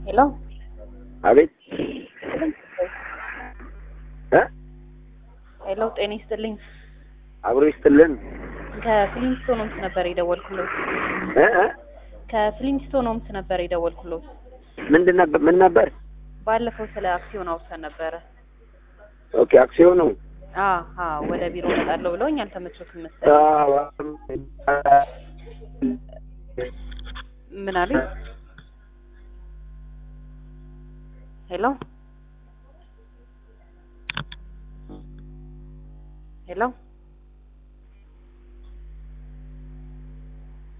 ሄሎ አቤት እ ሄሎ፣ ጤና ይስጥልኝ። አብሮ ይስጥልን ከፍሊንስቶን ሆምስ ነበር የደወልኩሎት። እ እ ከፍሊንስቶን ሆምስ ነበር የደወልኩሎት። ምንድን ነበር ምን ነበር? ባለፈው ስለ አክሲዮን አውርተን ነበረ። ኦኬ አክሲዮኑ አ አ ወደ ቢሮ እመጣለሁ ብለውኝ አልተመቾትም መሰለኝ። አዎ፣ ምን አሉኝ? ሄሎ ሄሎ